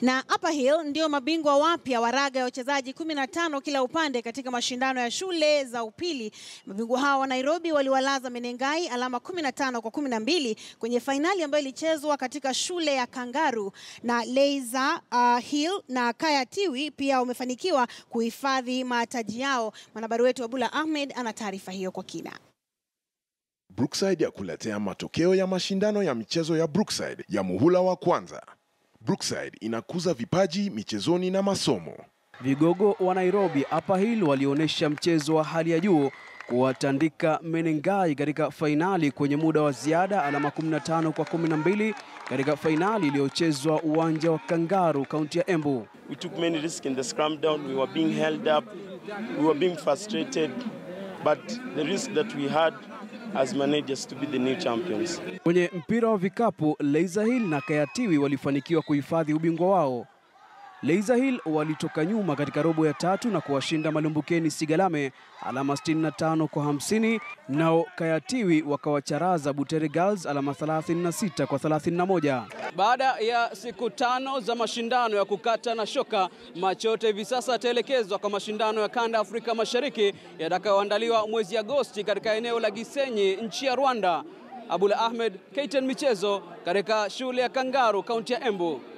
Na Upper Hill ndio mabingwa wapya wa raga ya wachezaji 15 kila upande katika mashindano ya shule za upili. Mabingwa hao wa Nairobi waliwalaza Menengai alama 15 kwa 12 kwenye fainali ambayo ilichezwa katika shule ya Kangaru, na Leiza uh, Hill na Kaya Tiwi pia wamefanikiwa kuhifadhi mataji yao. Mwanahabari wetu Abula Ahmed ana taarifa hiyo kwa kina. Brookside ya kuletea matokeo ya mashindano ya michezo ya Brookside ya muhula wa kwanza. Brookside inakuza vipaji michezoni na masomo. Vigogo wa Nairobi Upper Hill walionyesha mchezo wa hali ya juu kuwatandika Menengai katika fainali kwenye muda wa ziada alama 15 kwa 12 katika fainali iliyochezwa uwanja wa Kangaru, kaunti ya Embu. We took many risks in the scrum down. We were being held up. We were being frustrated. But the risk that we had as managers to be the new champions. Kwenye mpira wa vikapu, Leiza Hill na Kayatiwi walifanikiwa kuhifadhi ubingwa wao. Leiza Hill walitoka nyuma katika robo ya tatu na kuwashinda Malumbukeni Sigalame alama 65 kwa 50, nao Kayatiwi wakawacharaza Butere Girls alama 36 kwa 31. Baada ya siku tano za mashindano ya kukata na shoka, macho yote hivi sasa yataelekezwa kwa mashindano ya kanda Afrika Mashariki yatakayoandaliwa mwezi Agosti katika eneo la Gisenyi nchi ya Rwanda. Abula Ahmed, KTN Michezo katika shule ya Kangaru, kaunti ya Embu.